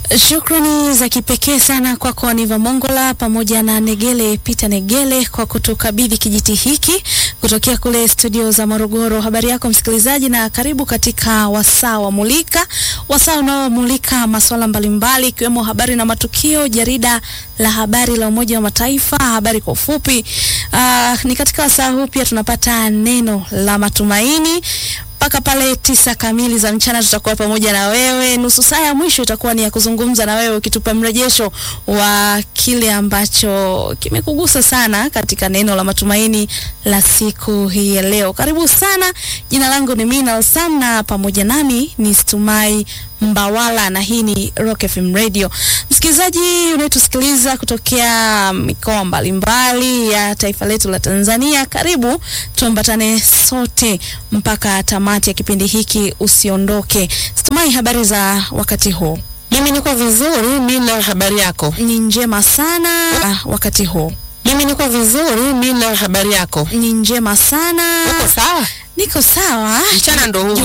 Shukrani za kipekee sana kwako Aniva Mongola pamoja na Negele Peter Negele kwa kutukabidhi kijiti hiki kutokea kule studio za Morogoro. Habari yako msikilizaji, na karibu katika wasaa wa Mulika, wasaa unaomulika masuala mbalimbali ikiwemo habari na matukio, jarida la habari la Umoja wa Mataifa, habari kwa ufupi. Uh, ni katika wasaa huu pia tunapata neno la matumaini mpaka pale tisa kamili za mchana tutakuwa pamoja na wewe. Nusu saa ya mwisho itakuwa ni ya kuzungumza na wewe, ukitupa mrejesho wa kile ambacho kimekugusa sana katika neno la matumaini la siku hii ya leo. Karibu sana. Jina langu ni Mina Sam na pamoja nami ni Stumai Mbawala na hii ni Rock FM Radio. Msikilizaji unayetusikiliza kutokea mikoa mbalimbali ya taifa letu la Tanzania, karibu tuambatane sote mpaka tamati ya kipindi hiki, usiondoke. Stumai, habari za wakati huu? Mimi niko vizuri. Mina, habari yako? Ni njema sana. Ah, wakati huu Mimi niko vizuri. Mina, habari yako? ni njema sana. Uko sawa? Niko sawa. Mchana ndo huu